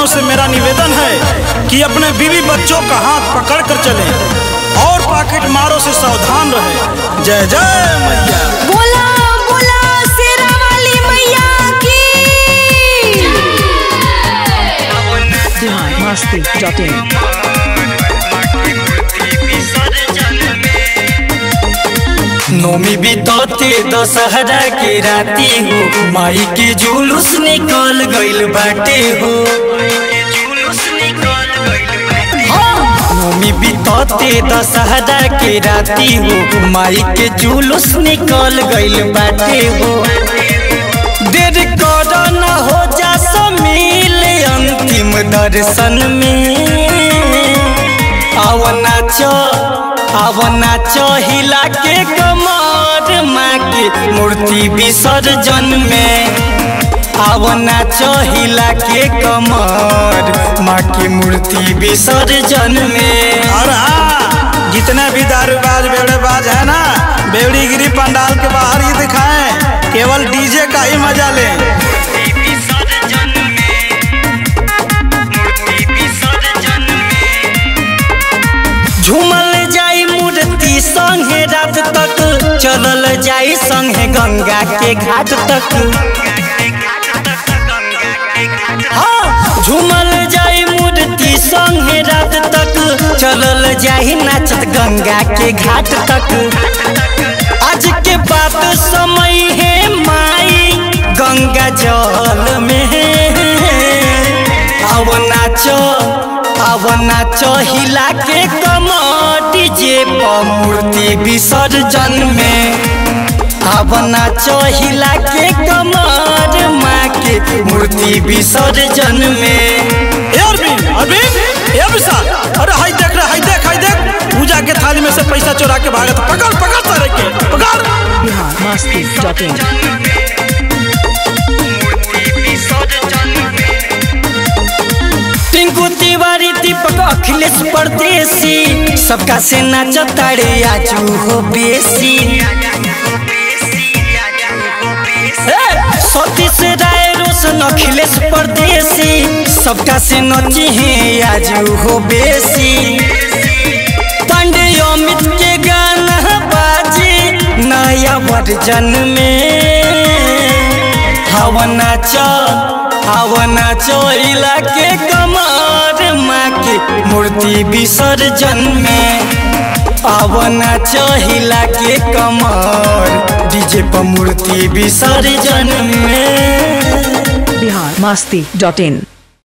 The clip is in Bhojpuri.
जनों से मेरा निवेदन है कि अपने बीवी बच्चों का हाथ पकड़ कर चले और पॉकेट मारों से सावधान रहे जय जय मैया बोला बोला शेरा वाली मैया की biharmasti.in नोमी बितौते दशहरा के राती हो माई के जुलूस निकल गइल बाटे हो नोमी बितौते दशहरा के राती हो माई के जुलूस निकल गइल बाटे हो देर कर न हो जा समिल अंतिम दर्शन में आव नाच आव नाच हिला के कमर माँ के मूर्ति विसर्जन में आव नाच हिला के कमर माँ की मूर्ति विसर्जन में और हाँ जितने भी दारूबाज बेड़ेबाज है ना बेवड़ीगिरी पंडाल के बाहर ही दिखाएं केवल डीजे का ही मजा लें झूमल जाई मूर्ति संगे रात तक चलल जाई संगे गंगा के घाट तक हाँ, झूमल जाई मूर्ति संगे रात तक चलल जाई नाचत गंगा के घाट तक आज के बात समय है माई गंगा जल में अब नाचो अब नाचो हिला के कमर डीजे पर मूर्ति विसर्जन में अब नाचो हिला के कमर माँ के मूर्ति विसर्जन में ए अरविंद अरविंद ए विशाल अरे हाय देख रे हाय देख हाय देख पूजा के थाली में से पैसा चुरा के भागत पकड़ पकड़ सारे के पकड़ biharmasti.in टिंकू तिवारी दीपक अखिलेश परदेसी सबका से नाच तारे आजू हो बेसी ए, सतीश राय रोशन अखिलेश परदेसी सबका से नची है आजू हो बेसी पांडे अमित के गाना बाजी नया वर्जन में हवा नाचो हवा नाचो इलाके कमर माँ के मूर्ति विसर्जन में अब नाचो हिला के कमर डीजे पर मूर्ति विसर्जन में biharmasti.in